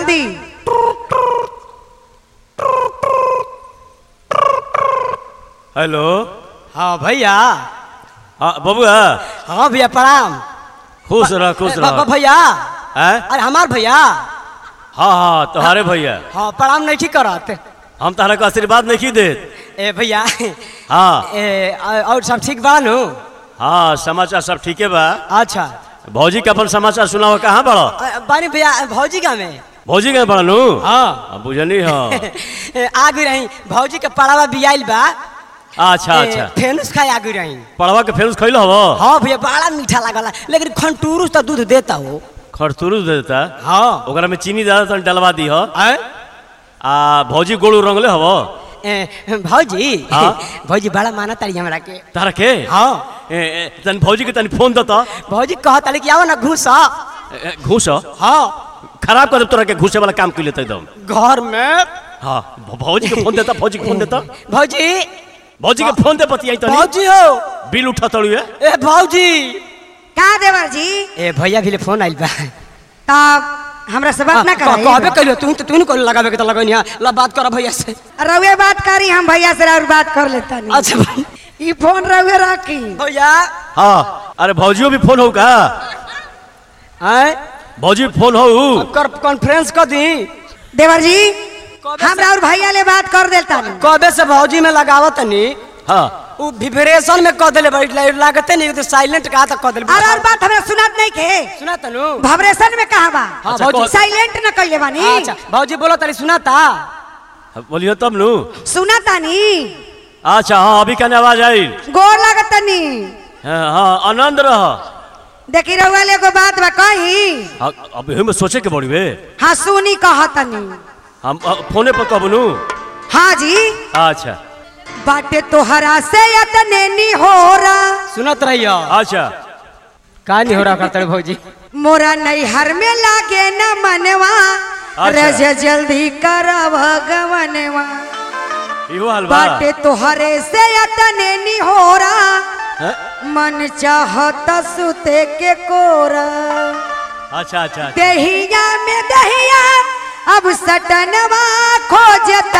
जल्दी हेलो हाँ भैया हाँ बबुआ हाँ भैया प्रणाम खुश रह खुश ब- ब- रह भैया हैं? अरे हमार भैया हाँ हाँ तुम्हारे भैया हाँ प्रणाम नहीं की करत हम तारा को आशीर्वाद नहीं देत ए भैया हाँ ए और और सब ठीक बा नु हाँ समाचार सब ठीके बा अच्छा भौजी के अपन समाचार सुनाओ कहाँ बड़ो अ, बानी भैया भौजी का में भौजी के बड़ा नू हाँ बुझनी हो आगु रही भौजी के पड़ावा बियाइल बा अच्छा ए, अच्छा फेनुस खाए आगु रही पड़वा के फेंस खैलो हवो हाँ भैया बड़ा मीठा लागला लेकिन खंटूरुस तो दूध देता हो खरतुरु दे देता हाँ ओकरा में चीनी ज्यादा तन डलवा दी हो आय? आ भौजी गोलू रंगले हवो ए, भौजी हाँ? भौजी बड़ा माना तारी हमरा के तारा के हाँ ए, ए, तन भौजी के तनी फोन दता भौजी कहता कि आओ ना घुस घूस हाँ खराब कर दे तोरा के घूसे वाला काम कर लेते एकदम घर में हाँ भ- भौजी के फोन देता भौजी के फोन देता भौजी भौजी के फोन दे पतियाई तनी भौजी हो बिल उठा तड़ू है ए भौजी का देवर जी ए भैया भी ले फोन आइल बा तब हमरा से बात ना कह- कहबे कर कइलो तू तो तू को लगावे के त लगनी है ला बात कर भैया से रउए बात करी हम भैया से और बात कर लेता नहीं अच्छा भाई ई फोन रउए रखी भैया हाँ अरे भौजियो भी फोन हो का आय भौजी फोन हो कर कॉन्फ्रेंस कर दी देवर जी कबे हमरा और भैया ले बात कर देता नहीं कबे से भौजी में लगावत नी हाँ उ विब्रेशन में कह देले बैठ लागते नहीं तो साइलेंट कहा तक कह देले और और बात हमरा सुनात नहीं के सुना तनु वाइब्रेशन में कहा बा हाँ, अच्छा, भौजी कौन- साइलेंट न कइले बानी अच्छा भौजी बोलो तनी सुना ता बोलियो तब नु सुना तानी अच्छा हाँ अभी कहने आवाज आई गोर लागत तनी हाँ हाँ, आनंद रह देखी रउआ ले एगो बात बा कही हाँ, अब हम सोचे के बड़ी वे हाँ सुनी कहतनी हम अ, फोने पर कब नु हाँ जी अच्छा बाटे तोहरा से यतने नी हो रहा सुनत रहियो अच्छा का नहीं हो रहा करते भौजी मोरा नैहर में लागे न मनवा अच्छा। रज जल्दी कर भगवनवा इहो हाल बा बाटे तोहरे से यतने नी हो रहा हैं? मन चाहत सुते के कोरा अच्छा अच्छा अच्छा। दहिया में दहिया अब सटनवा खोजता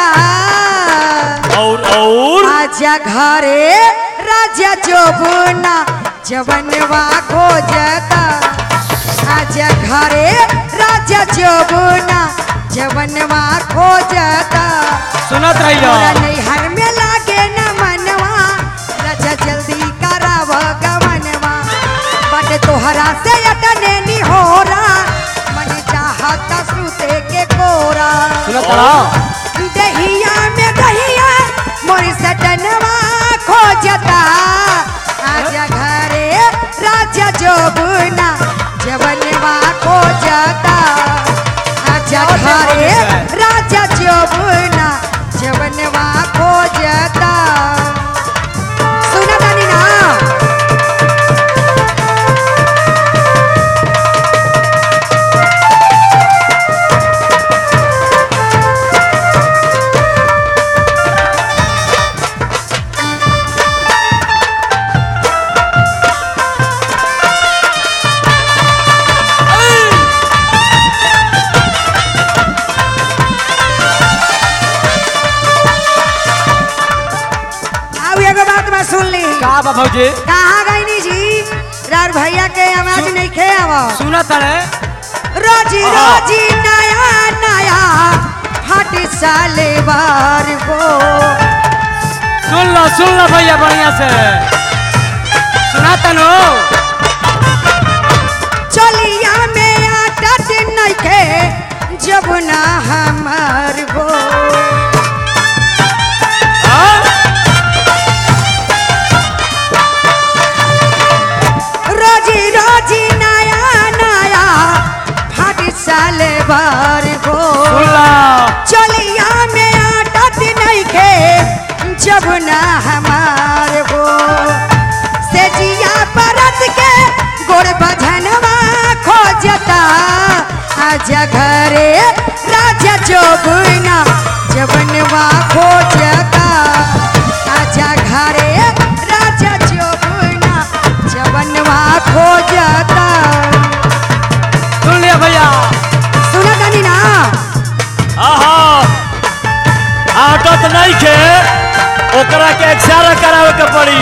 और और आजा घरे राजा जोबना जवनवा खोजता आजा घरे राजा जोबना जवनवा खोजता सुनत रहियो मोरा नैहर में लागे न मनवा राजा जल्दी कराव गवनवा बट तोहरा से अटने नी होरा मन चाहत सुते के कोरा सुनत रहो दहिया में दहिया मोरी सटनवा खोजता आजा घरे राजा जोबना जवनवा खोजता आजा घरे राजा जोबना जवनवा खोजता सुना तानी ना अब एगो बात मैं सुन ली का बा भौजी कहाँ गईनी जी रार भैया के आवाज नहीं खे आवा सुनत रे रोजी रोजी नया नया हट साले बार को सुन लो सुन लो भैया बढ़िया से सुना तनु चलिया में आटत नइखे जब ना हमार गो रोजी रोजी नया नया हट साले बार गो सुन लो चलिया में आटत नइखे जब ना हमार गो से जिया परत के गोड़ बझनवा खोजता आजा घरे राजा जोगुना जवनवा खोजता आजा घरे राजा जोगुना जवनवा खोजता सुन लिया भैया सुना तानी ना आवत नहीं के ओकरा के एक्सरे करावे के पड़ी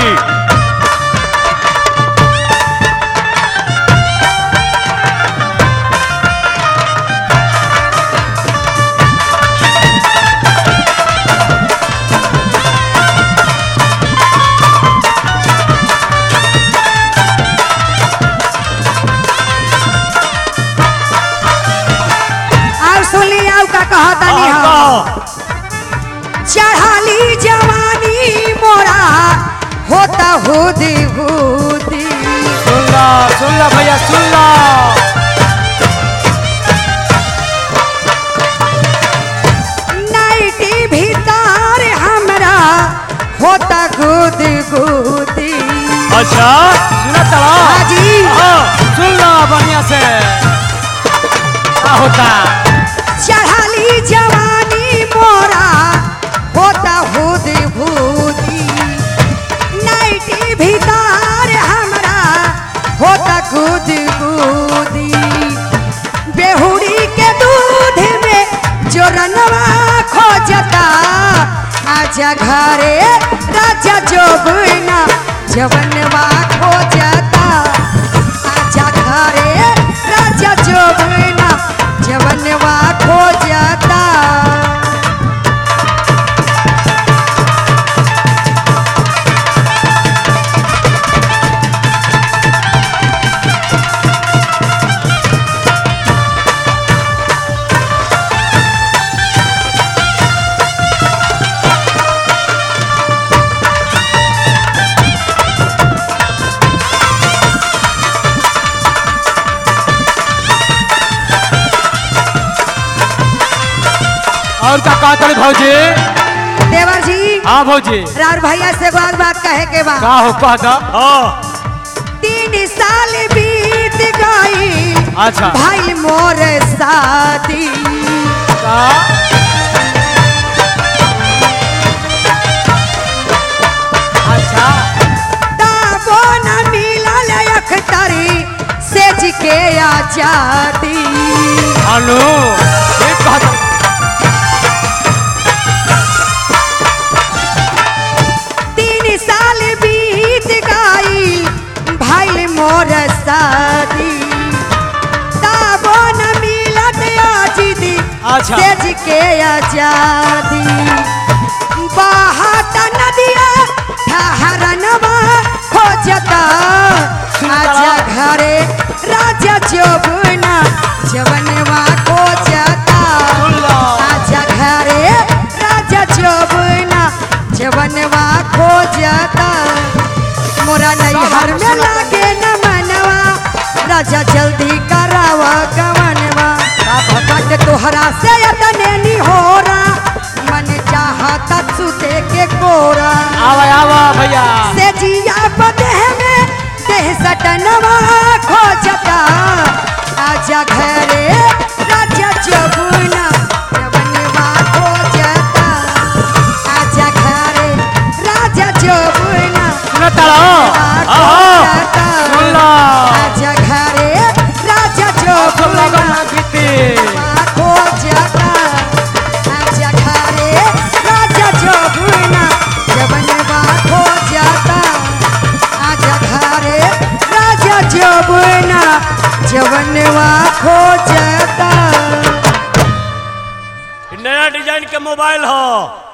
और सुनी आउ का कहता नहीं हाँ, हम कहो। चढ़ाली जवानी मोरा होता हुदी हुदी सुन ला सुन ला भैया सुन ला नाइटी भीतर हमरा होता गुदी गुदी अच्छा सुना तड़ा हाजी हाँ सुन ला बढ़िया से क्या होता चढ़ाली जवानी मोरा होता हुदी हुदी नाइटी भीतर हमरा होता गुदी गुदी बेहुड़ी के दूध में जोरनवा खोजता आजा घरे राजा जोगना जवनवा खोजता आजा घरे राजा जोगना जवनवा खोजता और का कहा तड़ी भौजी देवर जी हाँ भौजी रार भैया से एगो और बात कहे के बा का हो कहा था हाँ तीन साल बीत गई अच्छा भाई मोर शादी का अच्छा ताबो न मिलल अखतरी सेज के आजादी अनु एक कहा था तीन साल बीत गई भाई मोर शादी ताबो न मिलत आजीदी अच्छा। सेज के आजादी बहात नदिया ठहरनवा खोजता आजा घरे राजा जोबना जवनवा खोजता सुन ला आजा घरे राजा जोबना जवनवा खोजता मोरा नैहर में लागे न मनवा राजा जल्दी करावा गवनवा बट तोहरा से अतने नी होरा मन चाहता सुते के कोरा आवा आवा भैया से जिया बदेह में देह सटनवा खोजता आजा घरे राजा जबुना जवनवा खोजता आजा घरे राजा जबुना सुना तड़ा खोजता सुन ला आजा घरे राजा सुन ला जबुना बना बीती खोजता आजा घरे राजा जबुना जवनवा खोजता आजा घरे राजा जबुना जवनवा खोजता नया डिजाइन के मोबाइल हो